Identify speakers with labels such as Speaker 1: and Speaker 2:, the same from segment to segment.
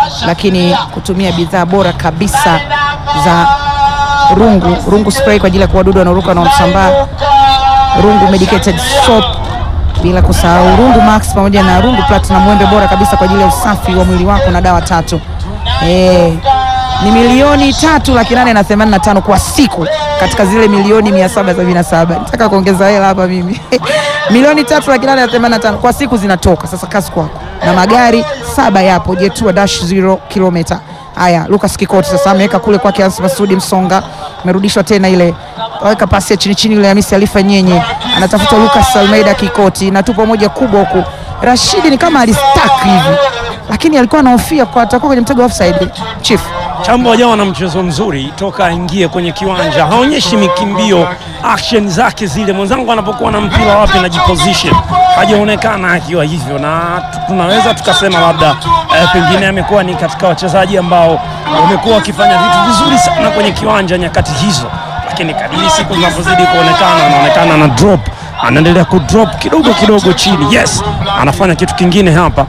Speaker 1: lakini kutumia bidhaa bora kabisa za rungu rungu spray kwa ajili ya kuua wadudu wanaoruka na kusambaa, rungu medicated soap, bila kusahau rungu max pamoja na rungu platinum, mwembe bora kabisa kwa ajili ya usafi wa mwili wako na dawa tatu. Eh, ni milioni tatu laki nane na themanini na tano kwa siku katika zile milioni mia saba sabini na saba nataka kuongeza hela hapa mimi milioni tatu laki nane na themanini na tano kwa siku zinatoka. Sasa kazi kwako, na magari saba yapo Jetua dash zero kilomita. Haya, Lucas Kikoti sasa ameweka kule kwake Hans Masudi Msonga, amerudishwa tena ile, weka pasi ya chini chini ile Hamisi Alifa Nyenye, anatafuta Lucas Almeida Kikoti na tupo moja kubwa huku. Rashidi ni kama alistak hivi, lakini alikuwa anahofia kwa atakuwa kwenye mtego wa offside. Chief
Speaker 2: Chambo hajawa na mchezo mzuri toka aingie kwenye kiwanja, haonyeshi mikimbio action zake zile. Mwenzangu anapokuwa na mpira wapi na jiposition, hajaonekana akiwa hivyo, na tu- tunaweza tukasema labda eh, pengine amekuwa ni katika wachezaji ambao wamekuwa wakifanya vitu vizuri sana kwenye kiwanja nyakati hizo, lakini kadiri siku zinavyozidi kuonekana, anaonekana na drop, anaendelea kudrop kidogo kidogo chini. Yes, anafanya kitu kingine hapa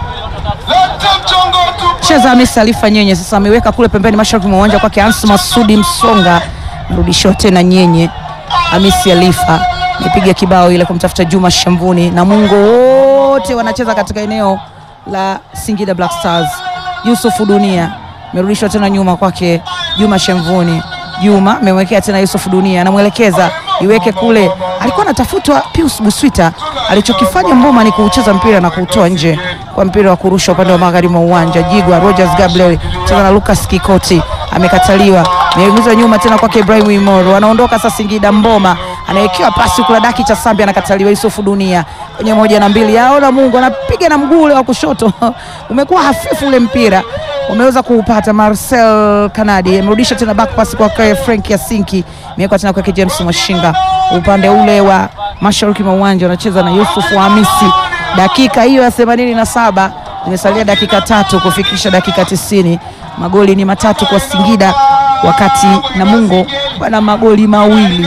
Speaker 1: cheza Hamisi Alifa Nyenye sasa ameweka kule pembeni mashariki mwa uwanja kwake Hans Masudi Msonga, mrudishiwa tena Nyenye. Hamisi Alifa amepiga kibao ile kumtafuta Juma Shambuni na Mungo, wote wanacheza katika eneo la Singida Black Stars. Yusufu Dunia amerudishwa tena nyuma kwake Juma Shambuni. Juma amemwekea tena Yusufu Dunia, anamwelekeza iweke kule, alikuwa anatafutwa Pius Buswita. Alichokifanya Mboma ni kuucheza mpira na kuutoa nje kwa mpira wa kurusha upande wa magharibi mwa uwanja. Jigwa Rogers Gabriel cheza na Lucas Kikoti, amekataliwa, ameingizwa nyuma tena kwake Ibrahim Imoro, anaondoka sasa Singida. Mboma anawekewa pasi kula daki cha Sambi, anakataliwa. Yusufu Dunia kwenye moja na mbili, aona Mungu anapiga na mguu ule wa kushoto umekuwa hafifu ule mpira wameweza kuupata. Marcel Kanadi amerudisha tena back pass kwa kwa Frank Yasinki, imewekwa tena kwa James Mwashinga upande ule wa mashariki mwa uwanja, wanacheza na Yusuf Hamisi. Dakika hiyo ya 87 imesalia dakika tatu kufikisha dakika tisini. Magoli ni matatu kwa Singida, wakati Namungo wana magoli mawili.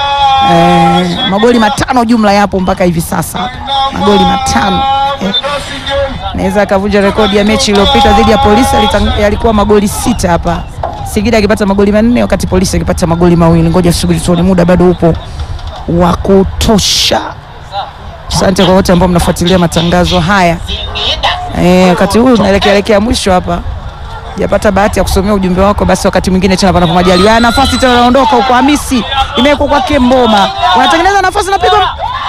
Speaker 1: Eh, magoli matano jumla yapo mpaka hivi sasa, magoli matano eh naweza akavunja rekodi ya mechi iliyopita dhidi ya Polisi, yalitang- yalikuwa magoli sita hapa, Singida akipata magoli manne wakati Polisi akipata magoli mawili. Ngoja tusubiri tuone, muda bado upo wa kutosha. Asante kwa wote ambao mnafuatilia matangazo haya. Eh, wakati huu unaelekea elekea mwisho hapa, japata bahati ya kusomea ujumbe wako, basi wakati mwingine tena panapo majaliwa. Nafasi tena inaondoka huko, Hamisi imewekwa kwake Mboma, wanatengeneza nafasi, napigwa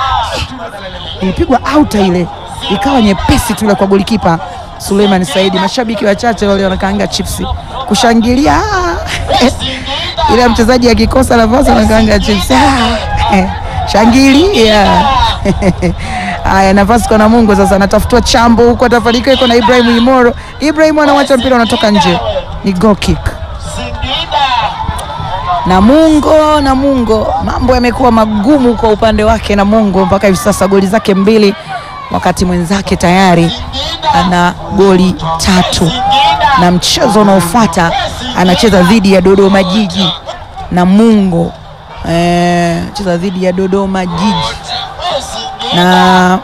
Speaker 1: ilipigwa auta ile ikawa nyepesi tu ile kwa golikipa Suleiman Saidi. Mashabiki wachache wale wanakaanga chipsi kushangilia ah. ile mchezaji akikosa nafasi wanakaanga chipsi ah. eh, shangilia haya. Nafasi kwa Namungo sasa, anatafutwa chambo huko, atafanikiwa. Iko na Ibrahim Imoro, Ibrahim anawacha mpira unatoka nje, ni goal kick. Namungo, Namungo, mambo yamekuwa magumu kwa upande wake Namungo mpaka hivi sasa, goli zake mbili, wakati mwenzake tayari ana goli tatu, na mchezo unaofuata anacheza dhidi ya Dodoma Jiji. Namungo eh, cheza dhidi ya Dodoma Jiji na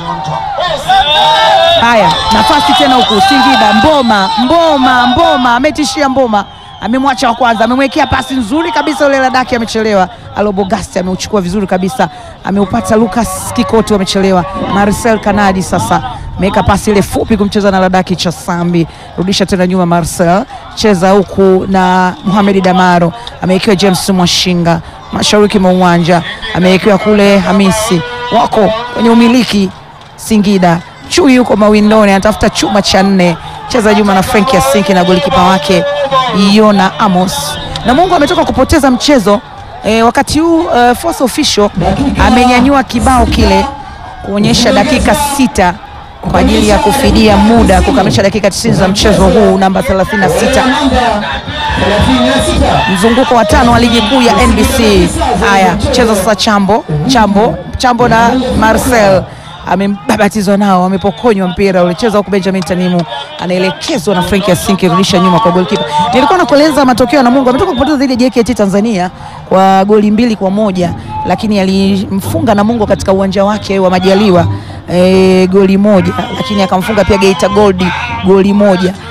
Speaker 1: haya, nafasi tena huku Singida. Mboma, Mboma, Mboma ametishia Mboma amemwacha wa kwanza, amemwekea pasi nzuri kabisa, ule ladaki amechelewa. Alobogasti ameuchukua vizuri kabisa, ameupata Lucas Kikoti, wamechelewa. Marcel Kanadi sasa ameweka pasi ile fupi kumcheza na ladaki cha Sambi, rudisha tena nyuma. Marcel cheza huku na Mohamed Damaro, amewekewa James Mwashinga mashariki mwa uwanja, amewekewa kule Hamisi, wako kwenye umiliki Singida. Chui yuko mawindoni anatafuta chuma cha nne, cheza Juma na Frank Yasinki na golikipa wake Yona Amos. Na Mungu ametoka kupoteza mchezo e, wakati huu e, force official amenyanyua kibao kile kuonyesha dakika sita kwa ajili ya kufidia muda kukamilisha dakika 90 za mchezo huu namba 36 mzunguko wa tano wa ligi kuu ya NBC. Haya, cheza sasa Chambo, Chambo, Chambo na Marcel amebabatizwa nao, amepokonywa mpira ulicheza huku. Benjamin Tanimu anaelekezwa na Frank Yasinki, rudisha nyuma kwa goalkeeper. Nilikuwa nakueleza matokeo na Mungu ametoka kupoteza dhidi ya JKT Tanzania kwa goli mbili kwa moja, lakini alimfunga Namungo katika uwanja wake wa Majaliwa e, goli moja, lakini akamfunga pia Geita Gold goli moja.